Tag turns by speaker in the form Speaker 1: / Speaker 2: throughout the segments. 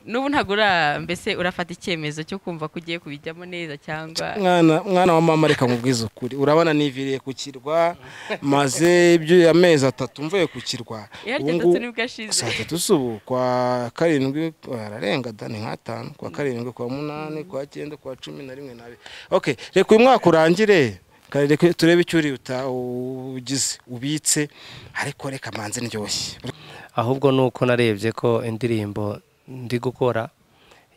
Speaker 1: n'ubu ntabwo ura mbese urafata icyemezo cyo kumva ko ugiye kubijyamo neza cyangwa
Speaker 2: mwana mwana wa mama reka nkubwize ukuri urabona niviriye ku kirwa maze ibyo amezi atatu mvuye ku kirwa
Speaker 1: iyo ari
Speaker 2: Ubu
Speaker 1: gatatu
Speaker 2: ngubu-
Speaker 1: nibwo ashize
Speaker 2: saa tatu subu kwa karindwi ararenga da ni nk'atanu kwa karindwi kwa munani kwa cyenda kwa cumi na rimwe n'abiri okay reka uyu mwaka urangire kare reka turebe icyo uri uta- ugize ubitse ariko reka manze ndyoshye
Speaker 3: ahubwo ni uko narebye ko indirimbo ndi gukora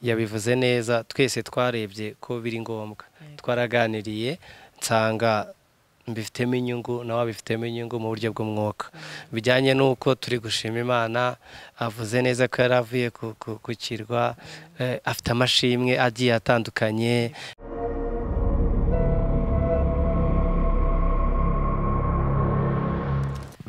Speaker 3: yabivuze neza twese twarebye ko biri ngombwa twaraganiriye nsanga mbifitemo inyungu nawe abifitemo inyungu mu buryo bw'umwuka bijyanye n'uko turi gushima imana avuze neza ko yari avuye ku- ku- ku kirwa eh, afite amashimwe agiye atandukanye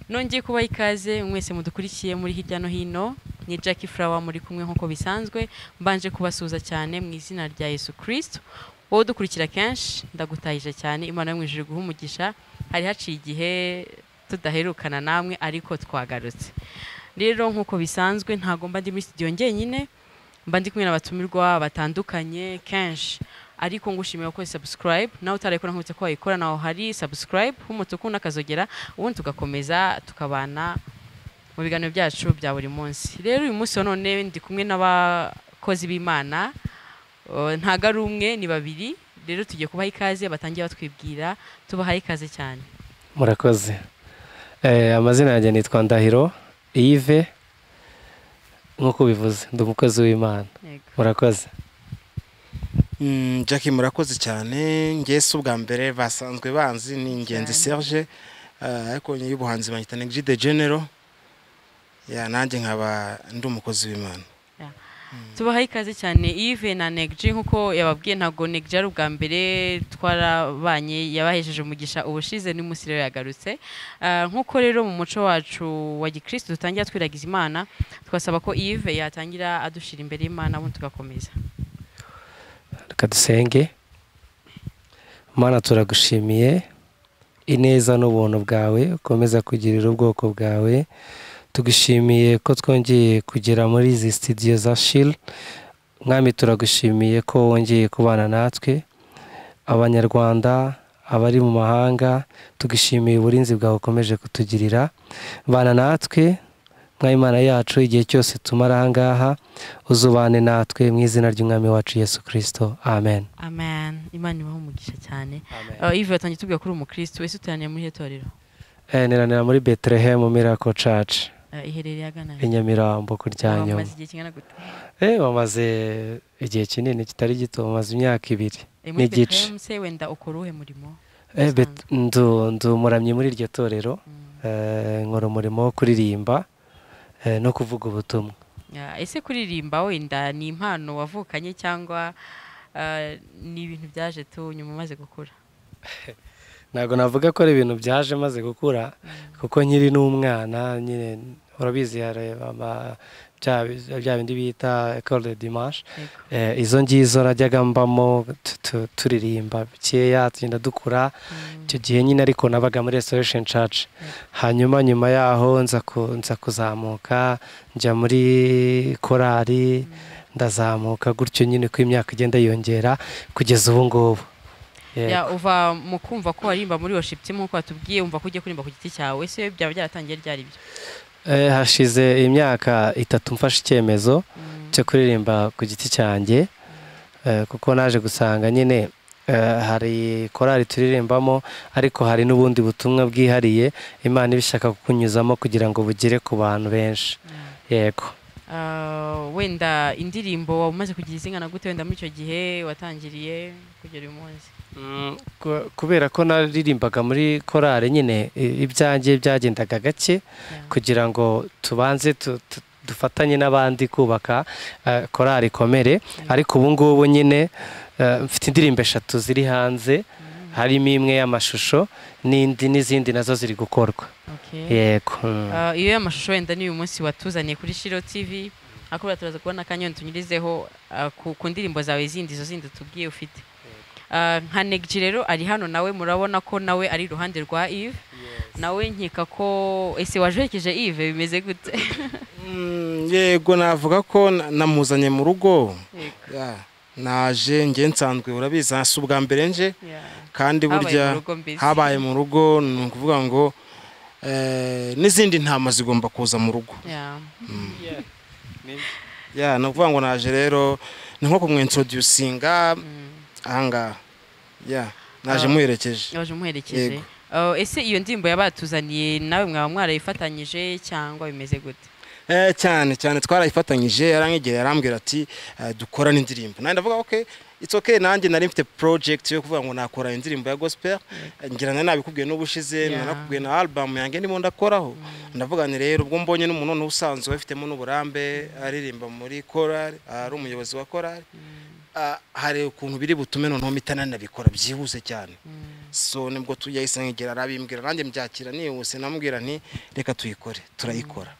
Speaker 1: nongeye kubaha ikaze mwese mudukurikiye muri hirya no hino ni Jackie Flower muri kumwe nk'uko bisanzwe mbanje kubasuhuza cyane mu izina rya Yesu Kristo wowe udukurikira kenshi ndagutahije cyane imana yo mu ijuru iguhe umugisha hari haciye igihe tudaherukana namwe ariko twagarutse rero nk'uko bisanzwe ntago mba ndi muri studio njyenyine mba ndi kumwe n'abatumirwa batandukanye kenshi ariko ngushimiye ko subscribe nawe utarayikora nkubitse ko wayikora naho hari subscribe h'umutuku n'akazogera ubundi tugakomeza tukabana mu biganiro byacu bya buri munsi rero uyu munsi wa none ndi kumwe n'abakozi b'imana eh, ntago ari umwe ni babiri rero tugiye kubaha ikaze batangiye batwibwira tubahaye ikaze cyane
Speaker 3: murakoze Eh, amazina yanjye nitwa ndahiro ive nk'uko ubivuze ndi umukozi w'imana
Speaker 1: Yego.
Speaker 3: murakoze
Speaker 2: Mm, Jackie murakoze cyane ngese ubwa mbere basanzwe banzi ni ingenzi Serge eh, ariko nyuma y'ubuhanzi banyita Neg de General ya nanjye nkaba ndi umukozi w'Imana
Speaker 1: tubahaye ikaze cyane Yves na Negji nkuko yababwiye ntabwo Negji ari ubwa mbere twarabanye yabahejeje umugisha ubushize n'umunsi rero yagarutse Ah, nkuko rero mu muco wacu wa gikristo dutangira twiragiza imana twasaba ko Yves yatangira adushira imbere y'imana ubundi tugakomeza
Speaker 3: reka dusenge mana turagushimiye ineza n'ubuntu bwawe ukomeza kugirira ubwoko bwawe tugushimiye ko twongeye kugera muri izi sitidiyo za shiri mwami turagushimiye ko wongeye kubana natwe abanyarwanda abari mu mahanga tugushimiye uburinzi bwawe ukomeje kutugirira bana natwe mwayimana yacu igihe cyose tumara aha ngaha uzubane natwe mu izina ry'umwami wacu yesu kirisito amen
Speaker 1: amen imana ibaho umugisha cyane Ah, Yves yatangiye tubwira ko uri umukristo wese uteraniye muri iyo torero
Speaker 3: Eh, niranira muri betelehemu mirako caci
Speaker 1: Ah, iherereye agana
Speaker 3: i nyamirambo ku rya nyuma
Speaker 1: amaze igihe kingana gute
Speaker 3: Eh, bamaze igihe kinini kitari gito bamaze imyaka ibiri
Speaker 1: Eh, muri
Speaker 3: n'igice
Speaker 1: Bethlehem se wenda ukora uwuhe murimo
Speaker 3: Eh, bet- ndu- ndi umuramyi muri iryo torero
Speaker 1: Mm.
Speaker 3: Eh, nkora umurimo wo kuririmba eh, no kuvuga ubutumwa
Speaker 1: Ya, ese kuririmba wenda ni impano wavukanye cyangwa ah, ni ibintu byaje tu nyuma umaze gukura
Speaker 3: ntabwo navuga ko ari ibintu byaje maze gukura kuko nkiri n'umwana nyine urabizi hari ama- bya bya bindi bita ekore de dimanche
Speaker 1: Yego.
Speaker 3: Eh, izo ngizo najyaga mbamo tu- tu- turirimba bikeya tugenda dukura icyo gihe nyine ariko nabaga muri restoration church hanyuma nyuma yaho nza ku- nza kuzamuka njya muri korali ndazamuka gutyo nyine ko imyaka igenda yiyongera kugeza ubu ngubu Yego.
Speaker 1: Ya, uva mu kumva ko waririmba muri worship team nk'uko watubwiye umva ko ugiye kuririmba ku giti cyawe ese byaba byaratangiye ryari ibyo
Speaker 3: Eh, hashize imyaka itatu mfashe icyemezo cyo kuririmba ku giti cyanjye eh, kuko naje gusanga nyine eh, hari korali turirimbamo ariko hari n'ubundi butumwa bwihariye imana iba ishaka kukunyuzamo kugira ngo bugere ku bantu benshi yego
Speaker 1: Ah, wenda indirimbo waba umaze kugira izingana gute wenda muri icyo gihe watangiriye kugera uyu munsi
Speaker 3: Mm, ku- kubera ko naririmbaga muri korali nyine i- ibyanjye byagendaga gake kugira ngo tubanze tu- tu- dufatanye n'abandi kubaka eh, korali ikomere ariko ubu ngubu nyine eh, mfite indirimbo eshatu ziri hanze harimo imwe y'amashusho n'indi n'izindi nazo ziri gukorwa
Speaker 1: Okay.
Speaker 3: yego mm.
Speaker 1: Ah, iyo amashusho wenda ni uyu munsi watuzaniye kuri Shiro TV akubwira turaza kubona akanya wenda tunyurizeho ah, ku, ku ndirimbo zawe zindi izo zindi tubwiye ufite Ah, nka negji rero ari hano nawe murabona ko nawe ari iruhande rwa Yves nawe nkeka ko ese wajerekeje ive bimeze gute
Speaker 2: Mm, yego navuga ko na- namuzanye mu rugo
Speaker 1: Yego.
Speaker 2: Ah, naje njye nsanzwe urabizi si ubwa mbere nje
Speaker 1: Yeah.
Speaker 2: kandi
Speaker 1: Habaye mu
Speaker 2: burya
Speaker 1: rugo mbese.
Speaker 2: habaye mu rugo ni ukuvuga ngo eh, n'izindi ntama zigomba kuza mu rugo
Speaker 1: Yeah.
Speaker 2: ya ni ukuvuga ngo naje rero ni nko kumwintroducinga
Speaker 1: Mm.
Speaker 2: ahangaha ya naje
Speaker 1: Ah.
Speaker 2: muherekeje
Speaker 1: waje umuherekeje
Speaker 2: Yego.
Speaker 1: Oh, ese iyo ndirimbo yabatuzaniye nawe mwaba mwarayifatanyije cyangwa bimeze gute
Speaker 2: Eh, cyane cyane twarayifatanyije yarangegera yarambwira ati eh, dukorane indirimbo nanjye ndavuga ok it's okay nanjye nari mfite project yo kuvuga ngo nakora indirimbo ya gospel Eh, ngira ngo nabikubwiye n'ubushize
Speaker 1: Yeah.
Speaker 2: nanakubwiye na album yanjye ndimo ndakoraho ndavuga nti rero ubwo mbonye n'umuntu noneho usanzwe ubifitemo n'uburambe aririmba muri korali ari umuyobozi wa korali ah, hari ukuntu biri butume noneho mpita nanabikora byihuse cyane so nibwo tu- yahise nkegera arabimbwira nanjye mbyakira nihuse namubwira nti reka tuyikore turayikora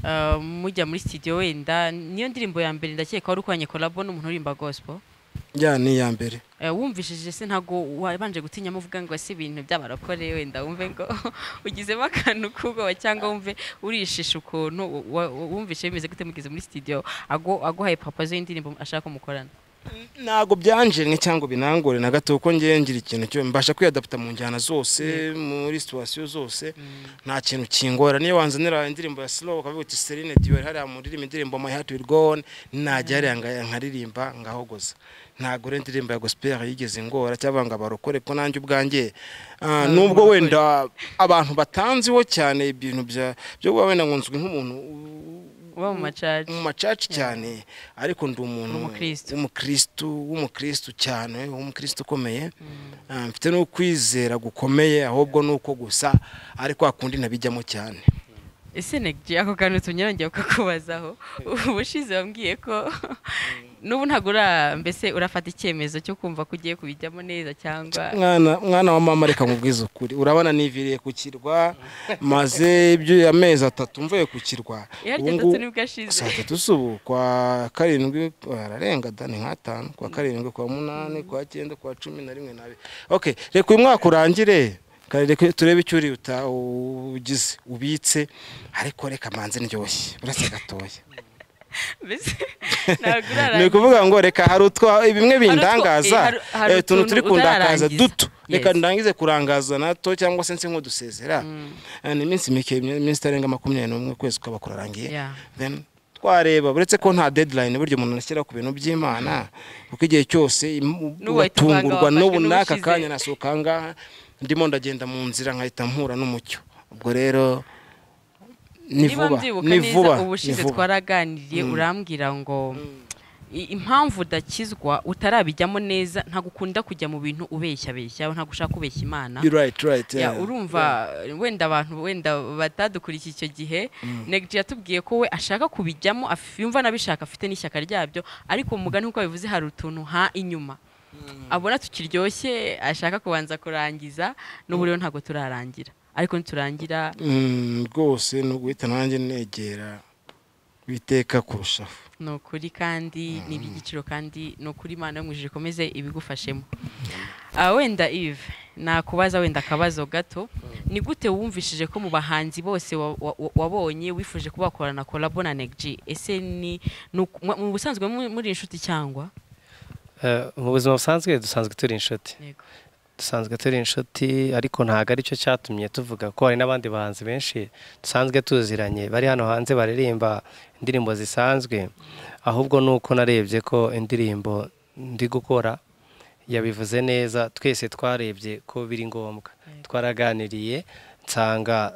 Speaker 1: Uh, mujya muri studio wenda niyo ndirimbo ya mbere ndakeka wari ukoranye collabo n'umuntu uririmba gospel
Speaker 2: ya ni iya mbere
Speaker 1: Eh, wumvishije se ntabwo wabanje gutinyamo uvuga ngo ese ibintu by'abarokore wenda wumve ngo ugizemo akantu k'ubwoba cyangwa wumve urishisha ukuntu wa- wa- wumvise bimeze gute mugeze muri studio agu- aguhaye papa z'indirimbo ashaka ko mukorana
Speaker 2: ntabwo byanjemwe cyangwa binangore na gato kuko ngewe ngira ikintu cyo mbasha kwiyadapta mu njyana zose muri situwasiyo zose nta kintu kingora niyo wanzanira indirimbo ya slow ukavuga uti Celine Dion hariya muririmba indirimbo my heart will go on najya hariya nga- nkaririmba ngahogoza ntabwo rero indirimbo ya gospel yigeze ingora cyangwa ngo abarokore ko nanjye ubwanjye ah, nubwo wenda abantu batanziho cyane ibintu bya byo kuba wenda ngo nzwi nk'umuntu u-
Speaker 1: uba mu macaca
Speaker 2: mu macaci cyane ariko ndi umuntu
Speaker 1: Umukristo.
Speaker 2: w'umukristo w'umukristo cyane w'umukristo ukomeye Ah, mfite n'ukwizera gukomeye ahubwo ni uko gusa ariko hakundi nabijyamo cyane
Speaker 1: ese negye ako kantu tumye nongeye kukakubazaho ubushize wambwiye ko n'ubu ntabwo ura mbese urafata icyemezo cyo kumva ko ugiye kubijyamo neza cyangwa
Speaker 2: mwana mwana wa mama reka mubwize ukuri urabona niviriye ku kirwa maze ibyo amezi atatu mvuye ku kirwa
Speaker 1: ihari
Speaker 2: Ubu
Speaker 1: gatatu
Speaker 2: ngubu-
Speaker 1: nibwo ashize
Speaker 2: saa tatu z'ubu kwa karindwi bararenga da ni nk'atanu kwa karindwi kwa munani kwa cyenda kwa cumi na rimwe n'abiri ok reka uyu mwaka urangire kare reka turebe icyo urihuta ugize ubitse ariko reka manze ndyoshye uretse gatoya
Speaker 1: mbese ntabwo
Speaker 2: ni
Speaker 1: urarangiza
Speaker 2: ukuvuga ngo reka hari utwa bimwe
Speaker 1: utwo-
Speaker 2: bindangaza
Speaker 1: eh, hari- hari
Speaker 2: eh, utuntu
Speaker 1: utuntu
Speaker 2: turi kundakaza
Speaker 1: utararangiza.
Speaker 2: duto reka
Speaker 1: Yes.
Speaker 2: ndangize kurangaza nato cyangwa se nse nk'udusezera Eh, ni iminsi mike iminsi itarenga makumyabiri n'umwe ukwezi kwaba kurarangiye
Speaker 1: Yeah.
Speaker 2: then twareba uretse ko nta deadline burya umuntu ashyira ku bintu by'imana kuko igihe cyose im-
Speaker 1: N'uwahita
Speaker 2: uratungurwa
Speaker 1: uvanga wafashwe
Speaker 2: n'ubu n'aka
Speaker 1: n'ubushize.
Speaker 2: kanya nasohoka ahangaha ndimo ndagenda mu nzira nkahita mpura n'umucyo ubwo rero ni
Speaker 1: niba
Speaker 2: vuba
Speaker 1: mbyibuka
Speaker 2: ni vuba
Speaker 1: neza
Speaker 2: ni
Speaker 1: ubushize
Speaker 2: vuba
Speaker 1: twaraganiriye urambwira ngo i- impamvu udakizwa utarabijyamo neza ntabwo ukunda kujya mu bintu ubeshyabeshya ntabwo ushaka kubeshya imana
Speaker 2: You're right, right,
Speaker 1: Ya,
Speaker 2: yeah.
Speaker 1: urumva wenda abantu wenda batadukurikiye icyo gihe negiti yatubwiye ko we ashaka kubijyamo af- yumva n'abishaka afite n'ishyaka ryabyo ariko mu mugani nk'uko bivuze hari utuntu ha inyuma abona tukiryoshye ashaka kubanza kurangiza n'ubu rero ntabwo turarangira ariko niturangira
Speaker 2: Mm, rwose ni uguhita nanjye negera biteka kurushaho
Speaker 1: ni ukuri kandi ni iby'igiciro kandi ni ukuri imana yo mu ijuru ikomeze ibigufashemo Ah, wenda ive nakubaza wenda akabazo gato ni gute wumvishije ko mu bahanzi bose wa- wa- wa- wabonye wifuje kuba wakorana collabo na negg ese ni ni uku- mu- mu busanzwe mu- muri inshuti cyangwa
Speaker 3: Eh, mu buzima busanzwe dusanzwe turi inshuti
Speaker 1: yego
Speaker 3: dusanzwe turi inshuti ariko ntabwo aricyo cyatumye tuvuga ko hari n'abandi bahanzi benshi dusanzwe tuziranye bari hano hanze baririmba indirimbo zisanzwe ahubwo ni uko narebye ko indirimbo ndi gukora yabivuze neza twese twarebye ko biri ngombwa twaraganiriye nsanga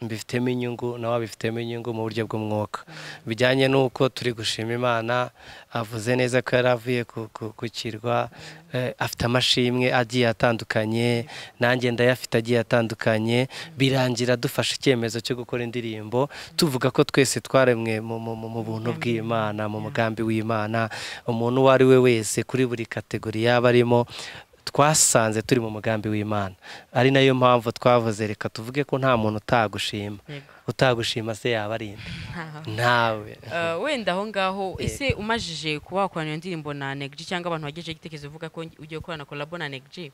Speaker 3: mbifitemo inyungu nawe abifitemo inyungu mu buryo bw'umwuka bijyanye n'uko turi gushima imana avuze neza ko yari avuye ku- ku- ku kirwa eh, afite amashimwe agiye atandukanye nanjye ndayafite agiye atandukanye birangira dufashe icyemezo cyo gukora indirimbo tuvuga ko twese twaremwe mu- mu- mu- mu buntu bw'imana mu mugambi w'imana umuntu uwo ari we wese kuri buri kategori yaba arimo twasanze turi mu mugambi w'imana ari nayo mpamvu twavuze reka tuvuge ko nta muntu utagushima
Speaker 1: yego
Speaker 3: utagushima se yaba ari nde
Speaker 1: ntaho
Speaker 3: ntawe
Speaker 1: Eh, wenda aho ngaho
Speaker 3: Eh.
Speaker 1: ese umajije kuba wakorana iyo ndirimbo na negji cyangwa abantu bagejeje igitekerezo uvuga ko ugiye gukorana kolabo na negji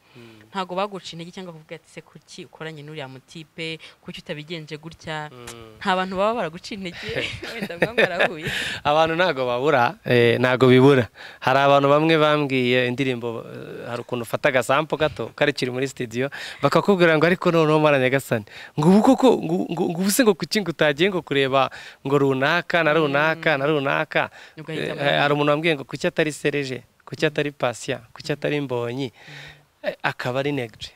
Speaker 1: ntabwo baguca intege cyangwa kuvuga ati se kuki ukoranye n'uriya mutipe kuki utabigenje gutya nta bantu baba baraguca intege wenda mwa mwarahuye
Speaker 3: abantu ntabwo babura eh, ntabwo bibura hari abantu bamwe bambwiye indirimbo eh, hari ukuntu ufata agasampo gato kari kiri muri studio bakakubwira ngo ariko noneho mwana nyagasani ngo ubu koko ngo ngo- ngo ubu se ngo kuki ngo utagiye ngo kureba ngo runaka na runaka na runaka
Speaker 1: Ugahita
Speaker 3: Eh, hari umuntu wambwiye ngo kuki atari sereje kuki atari pasiya kuki atari mbonyi Eh, akaba ari negje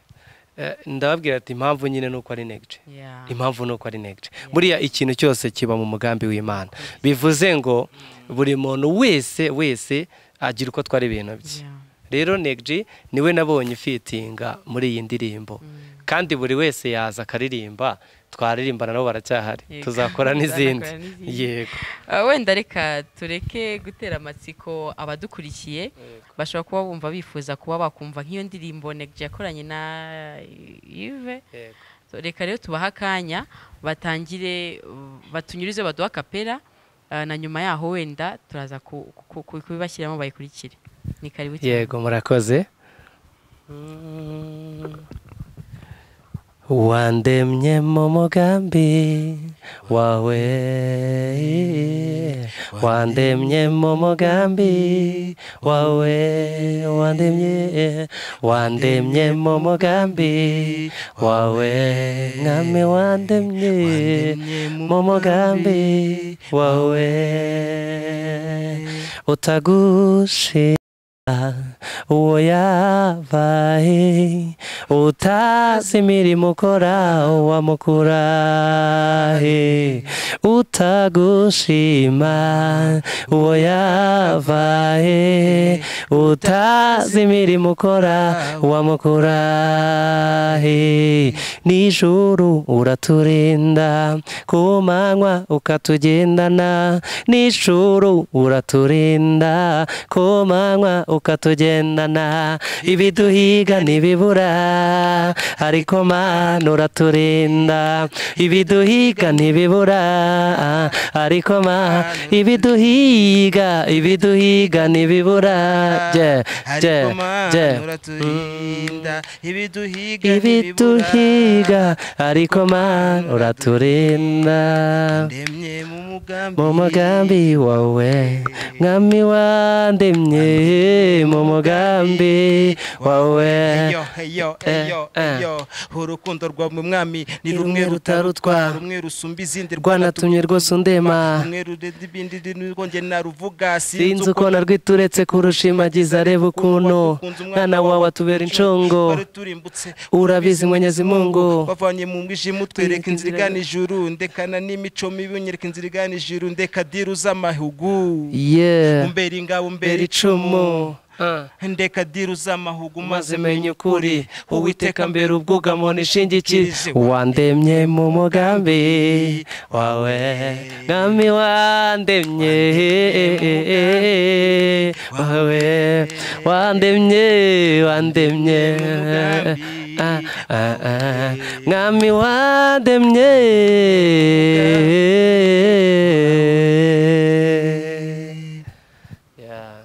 Speaker 3: Eh, ndababwira ati impamvu nyine ni uko ari negje
Speaker 1: Yeah.
Speaker 3: impamvu ni uko ari negje buriya ikintu cyose kiba mu mugambi w'imana bivuze ngo buri muntu wese wese agira uko atwara ibintu bye
Speaker 1: Yeah.
Speaker 3: rero negji niwe nabonye ufitinga muri iyi ndirimbo kandi buri wese yaza akaririmba twaririmbana nabo baracyahari
Speaker 1: Yego.
Speaker 3: tuzakora n'izindi
Speaker 1: Tuzakora n'izindi.
Speaker 3: yego
Speaker 1: Ah, wenda reka tureke gutera amatsiko abadukurikiye bashobora kuba bumva bifuza kuba bakumva nk'iyo ndirimbo negji yakoranye na Yves reka rero tubahe akanya batangire uh, batunyurize baduha kapera na nyuma yaho wenda turaza ku- ku- ku- kubibashyiramo bayikurikire ni karibu cyane.
Speaker 3: yego murakoze wandemye mu mugambi wawe wandemye mu mugambi wawe wandemye wandemye mu mugambi wawe mwami wandemye mu mugambi wawe utagushira uwo yabaye utazi imirimo ukora wamukura he utagushima uwo yabaye utazi imirimo ukora wamukura he nijuru uraturinda ku manywa ukatugendana nijuru uraturinda ku manywa ukatugendana ibiduhiga ntibibura ariko mana uraturinda ibiduhiga ntibibura ariko ma ibiduhiga ibiduhiga ntibibura je
Speaker 2: ariko
Speaker 3: je je
Speaker 2: mana uraturinda ibiduhiga
Speaker 3: ibiduhiga ariko mana uraturinda
Speaker 2: ndemye mu mugambi
Speaker 3: mu mugambi wawe mwami wandemye mu mugambi wawe
Speaker 2: Eyo, eyo, eyo,
Speaker 3: Eh, eh.
Speaker 2: eyo. urukundo rwawe mwami ni
Speaker 3: Ni
Speaker 2: rumwe
Speaker 3: rumwe
Speaker 2: rutarutwa
Speaker 3: rutarutwa.
Speaker 2: rumwe rusumba izindi
Speaker 3: rwanatumye rwose undema
Speaker 2: rumwe rurenze ibindi nirwo nge naruvuga
Speaker 3: sinzi uko narwituretse kurushimagiza areba ukuntu mwana wawe atubera inshongo
Speaker 2: waruturimbutse
Speaker 3: urabizi mwenyezimungu
Speaker 2: wavanye mu mwijima utwereka
Speaker 3: Twereka
Speaker 2: inzira
Speaker 3: inzira
Speaker 2: igana ijuru ndekana n'imico mibi unyereka inzira igana ijuru ndeka diru z'amahugu
Speaker 3: ye
Speaker 2: umbera ingabo umbera
Speaker 3: mbera
Speaker 2: icumu
Speaker 3: icumu
Speaker 2: ndeka diru z'amahugu maze
Speaker 3: maze
Speaker 2: menye
Speaker 3: menya ukuri uwiteka mbere ubwugamo nishingikirije
Speaker 2: Wandemye
Speaker 3: wandemye mu mugambi wawe mwami wandemye wawe wandemye wandemye Ah, ah, ah. mwami wandemye Yeah.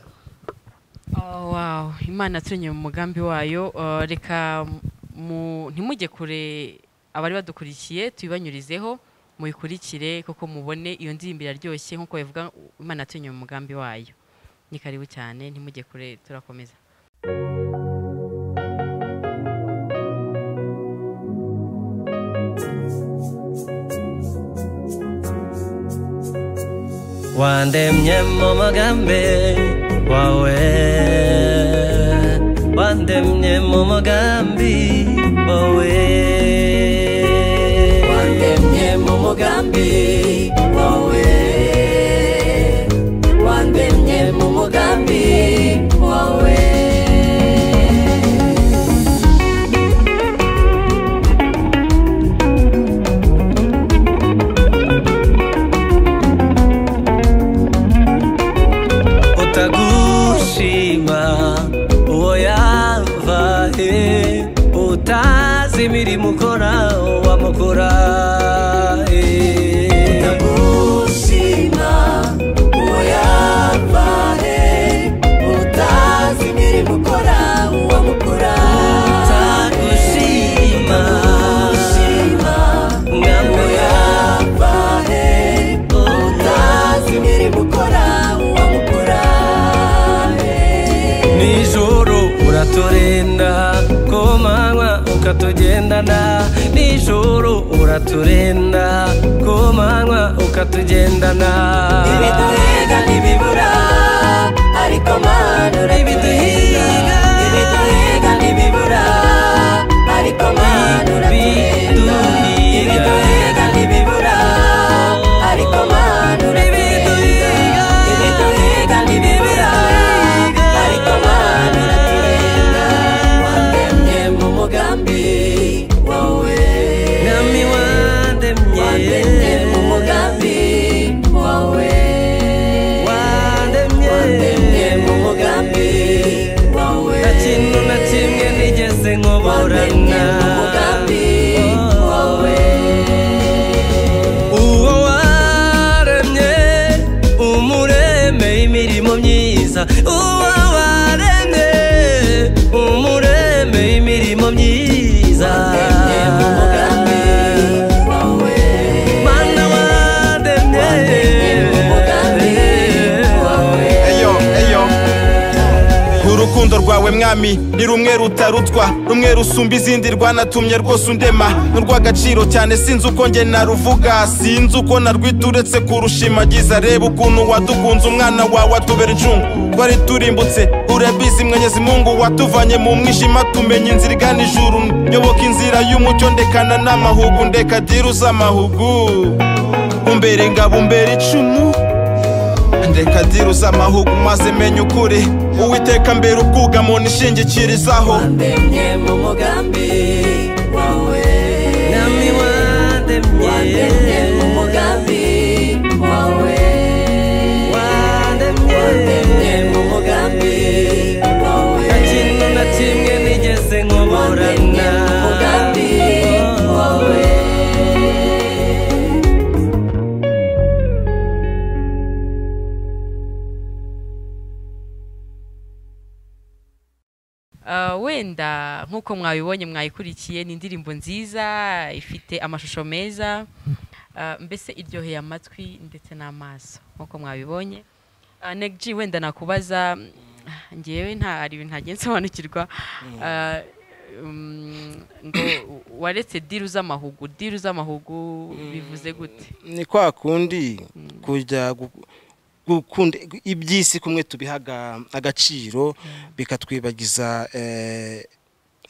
Speaker 1: Oh, wow imana yaturemye mu mugambi wayo Uh, reka mu- ntimujye kure abari badukurikiye tubibanyurizeho muyikurikire kuko mubone iyo ndirimbo iraryoshye nk'uko bivuga imana yaturemye mu mugambi wayo ni karibu cyane ntimujye kure turakomeza
Speaker 3: wandemye mu mugambi wawe wandemye mu mugambi wawe wandemye mu mugambi wawe wandemye mu mugambi wawe utagushima uwo yavahe utazi imirimo ukora wamukora eh. uraturinda ku manywa ukatugendana nijoro uraturinda ku manywa ukatugendana
Speaker 4: ibiduhiga ntibibura ariko mana urabiduhiga ibiduhiga ntibibura ariko mana urabiduhiga ibiduhiga ntibibura ariko mana urabiduhiga ibiduhiga ntibibura ariko mana urabiduhiga wandemye mu mugambi wawe
Speaker 3: mwami wandemye
Speaker 4: wandemye mu mugambi wawe
Speaker 3: wandemye nta kintu na kimwe nigeze nkoborana uwo waremye umuremeye imirimo myiza uwo waremye umuremeye imirimo myiza mana wandemye
Speaker 5: eyo eyo urukundo rwawe mwami ni rumwe rutarutwa rumwe rusumba izindi rwanatumye rwose undema ni urw'agaciro cyane sinzi uko nge naruvuga sinzi uko narwita uretse kurushimagiza reba ukuntu wadukunze umwana wawe atubera incungu twari turimbutse urabizi mwenyezi mungu watuvanye mu mwijima tumenya inzira igana ijuru nyoboka inzira y'umucyo ndekana n'amahugu ndekagira uz'amahugu umbere ngabo umbere icumu ndeka diruza amahugu maze menya ukuri uwiteka mbere ubwugamo nishingikirizaho
Speaker 4: wandemye mu mugambi wawe
Speaker 3: Nami
Speaker 4: wandemye mu mugambi wawe wandemye mu mugambi wawe
Speaker 3: nta kintu na kimwe nigeze
Speaker 4: wandemye
Speaker 3: nkoborana
Speaker 4: mu mugambi wawe
Speaker 1: Ah, wenda nk'uko mwabibonye mwayikurikiye ni indirimbo nziza ifite amashusho meza Ah, mbese iryoheye amatwi ndetse n'amaso nk'uko mwabibonye Ah, Neg G, wenda nakubaza mm, ngewe nta hari ibintu ntagiye nsobanukirwa Ah, mm, ngo waretse diru z'amahugu diru z'amahugu bivuze gute
Speaker 2: ni kwa kundi kujya gu- gukunda iby'isi kumwe tubiha aga- agaciro bikatwibagiza eh,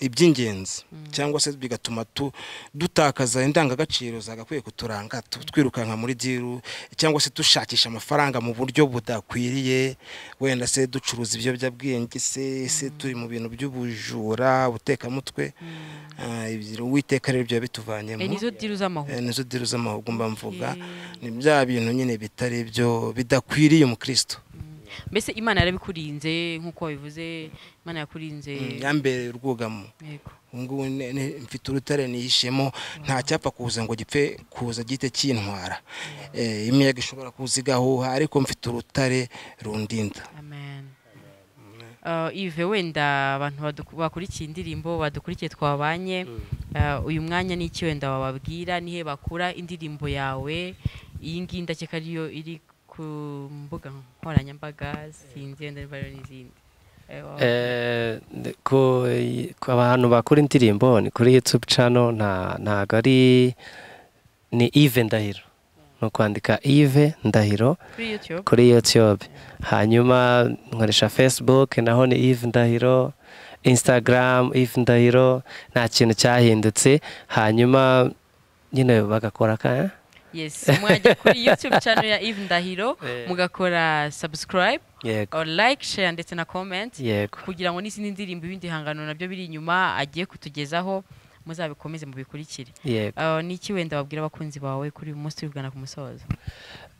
Speaker 2: iby'ingenzi cyangwa se bigatuma tu- dutakaza indangagaciro zagakwiye kuturanga tu- twirukanka muri diru cyangwa se dushakisha amafaranga mu buryo budakwiriye wenda se ducuruza ibiyobyabwenge se se turi mu bintu by'ubujura butekamutwe Eh, ibyo- uwiteka rero biba
Speaker 1: Eh,
Speaker 2: bituvanyemo
Speaker 1: nizo diru z'amahugu
Speaker 2: Eh, nizo diri z'amahugu mba mvuga
Speaker 1: Eh.
Speaker 2: ni bya bintu nyine bitari byo bidakwiriye umukristo
Speaker 1: mbese imana yarabikurinze nk'uko wabivuze imana yakurinze
Speaker 2: yambereye urwugamo
Speaker 1: yego
Speaker 2: ubu ngubu ne- ne- mfite urutare nihishemo nta cyapfa kuza ngo gipfe kuza gihite kintwara Eh, imiyaga ishobora kuza igahuha ariko mfite urutare rundinda
Speaker 1: amen Uh, ive wenda abantu baduku- bakurikiye indirimbo badukurikiye twabanye uh, uyu mwanya ni iki wenda wababwira nihe bakura indirimbo yawe iyi ngiyi ndakeka ariyo iri ku mbuga nkoranyambaga sinzi wenda niba ariyo n'izindi Eh, waba-
Speaker 3: Eh, ku ku abantu bakora indirimbo ni kuri YouTube channel nta ntago ari ni Yves Ndahiro ni ukwandika Yves Ndahiro
Speaker 1: kuri youtube
Speaker 3: kuri YouTube hanyuma nkoresha Facebook naho ni Yves Ndahiro Instagram Yves Ndahiro nta kintu cyahindutse hanyuma nyine bagakora ka
Speaker 1: yes mwajya kuri youtube channel ya eve ndahiro mugakora subscribe
Speaker 3: yego
Speaker 1: or like share ndetse na comment
Speaker 3: yego
Speaker 1: kugira ngo n'izindi ndirimbo ibindi bihangano nabyo biri inyuma agiye kutugezaho muzabikomeze mubikurikire
Speaker 3: yego
Speaker 1: Ah, ni iki wenda babwira abakunzi bawe kuri uyu munsi turigana ku musozo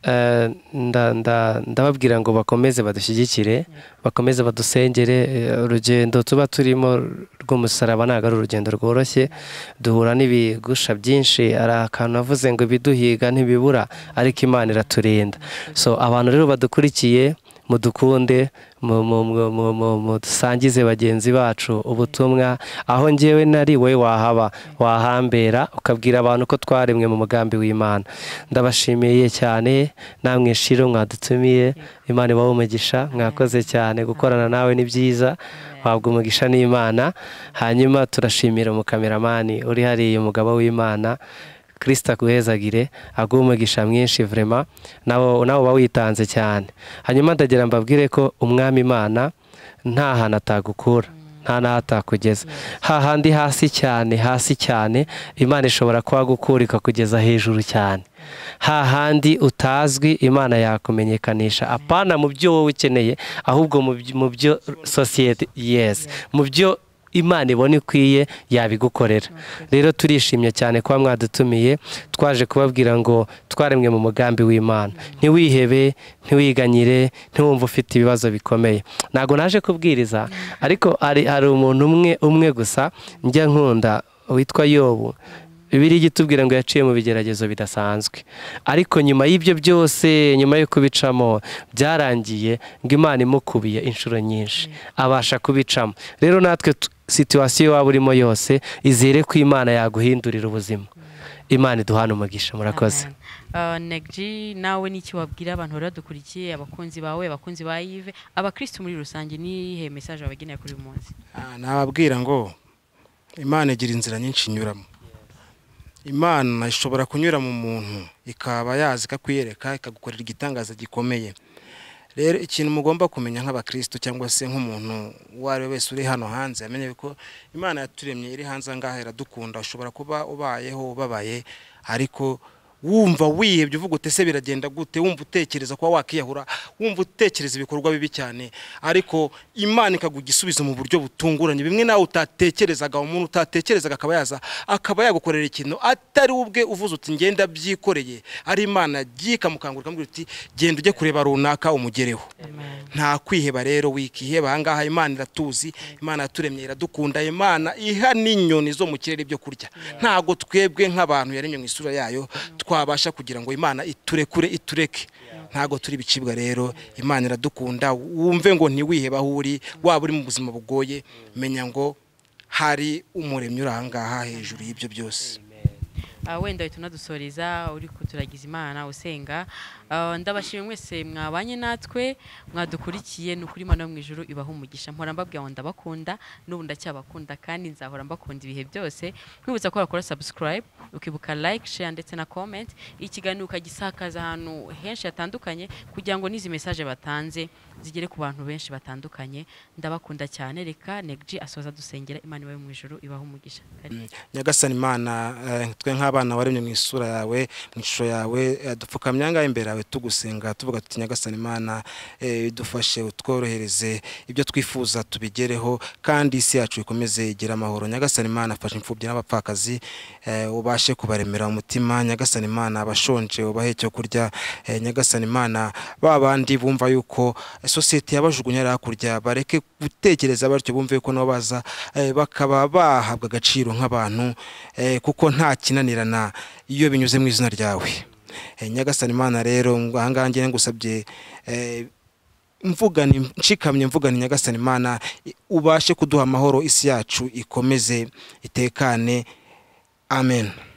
Speaker 3: Eh, nda- nda- ndababwira ngo bakomeze badushyigikire bakomeze badusengere eh, urugendo tuba turimo rw'umusaraba ntabwo ari urugendo rworoshye duhura n'ibigusha byinshi hari akantu navuze ngo ibiduhiga ntibibura ariko imana iraturinda so abantu rero badukurikiye mudukunde mu- mu- mu- mu- mu- mudusangize bagenzi bacu ubutumwa aho ngewe nari wowe wahaba wahambera ukabwira abantu ko twaremwe mu mugambi w'imana ndabashimiye cyane namwe shiro mwadutumiye imana ibahe umugisha mwakoze cyane gukorana nawe ni byiza wabwa umugisha n'imana hanyuma turashimira umukameramani uri hariya umugabo w'imana kirisita akuhezagire aguha umugisha mwinshi vrema nabo nawe uba witanze cyane hanyuma ndagira mbabwire ko umwami imana nta hantu atagukura nta n'aho atakugeza hahandi hasi cyane hasi cyane imana ishobora kuhagukura ikakugeza hejuru cyane hahandi utazwi imana yakumenyekanisha apana mu byo wowe ukeneye ahubwo mu byo- mu byo sosiyete yesi mu byo imana ibona ikwiye yabigukorera rero turishimye cyane kuba mwadutumiye twaje kubabwira ngo twaremwe mu mugambi w'imana ntiwihebe ntiwiganyire ntiwumve ufite ibibazo bikomeye ntabwo naje kubwiriza ariko hari hari umuntu umwe umwe gusa njya nkunda witwa yobu bibiri igitubwira ngo yaciye mu bigeragezo bidasanzwe ariko nyuma y'ibyo byose nyuma yo kubicamo byarangiye ngo imana imukubiye inshuro nyinshi abasha kubicamo rero natwe tu- situwasiyo waba urimo yose izere ko imana yaguhindurira ubuzima imana iduhana umugisha murakoze
Speaker 1: negji nawe n'iki wabwira abantu bari badukurikiye abakunzi bawe abakunzi ba yive abakirisitu muri rusange n'iyihe mesaje wabageneye kuri uyu munsi
Speaker 2: Ah, nababwira ngo imana igira inzira nyinshi inyuramo imana ishobora kunyura mu muntu ikaba yazi ikakwereka ikagukorera igitangaza gikomeye rero ikintu mugomba kumenya nk'abakristo cyangwa se nk'umuntu uwo ari we wese uri hano hanze yamenye ko imana yaturemye iri hanze angaha iradukunda ushobora kuba ubayeho ubabaye ariko wumva wihebye uvuga ute se biragenda gute wumva utekereza kuba wakiyahura wumva utekereza ibikorwa bibi cyane ariko imana ikaguha igisubizo mu buryo butunguranye bimwe nawe utatekerezaga umuntu utatekerezaga akaba yaza akaba yagukorera ikintu atari we ubwe uvuze uti ngenda byikoreye ari imana yagiye ikamukangura ikamubwira uti genda ujye kureba runaka umugereho nta kwiheba rero wikiheba ahangaha imana iratuzi imana yaturemye iradukunda imana iha n'inyoni zo mu kirere ibyo kurya ntabwo twebwe nk'abantu yaremye mu isura yayo twabasha kugira ngo imana iturekure itureke ntabwo turi bicibwa rero imana iradukunda wumve ngo ntiwiheba aho uri waba uri mu buzima bugoye menya ngo hari umuremyi uri ahangaha hejuru y'ibyo byose
Speaker 1: Ah, wenda uhita unadusoreza uri kuturagiza imana usenga Ah, ndabashimira mwese mwabanye natwe mwadukurikiye ni ukuri imana yo mu ijuru ibaha umugisha mpora mbabwira ngo ndabakunda n'ubu ndacyabakunda kandi nzahora mbakunda ibihe byose nkwibutsa ko wakora subscribe ukibuka like share ndetse na comment ikiganiro ukagisakaza ahantu henshi hatandukanye kugira ngo n'izi mesaje batanze zigere ku bantu benshi batandukanye ndabakunda cyane reka negji asoza dusengera imana ibaye mu ijuru ibaha umugisha Karibu.
Speaker 2: nyagasani imana eh, twe nk'abana waremye mu isura yawe mu ishusho yawe eh, dupfukamye angahe imbere yawe tugusenga tuvuga tuti nyagasani imana eh, dufashe utworohereze ibyo twifuza tubigereho kandi isi yacu ikomeze igire amahoro nyagasani imana afasha imfubyi n'abapfakazi eh, ubashe kubaremera umutima nyagasani imana abashonje ubahe icyo kurya eh, nyagasani imana ba bandi bumva yuko eh, sosiyete yabajugunya hariya hakurya bareke gutekereza batyo bumve yuko nabo baza eh, bakaba bahabwa agaciro nk'abantu eh, kuko nta kinanirana iyo binyuze mu izina ryawe Eh, nyagasani imana rero ngo ahangaha ngiye ngusabye eh, mvugani nshikamye mvugani nyagasani imana i- ubashe kuduha amahoro isi yacu ikomeze itekane amen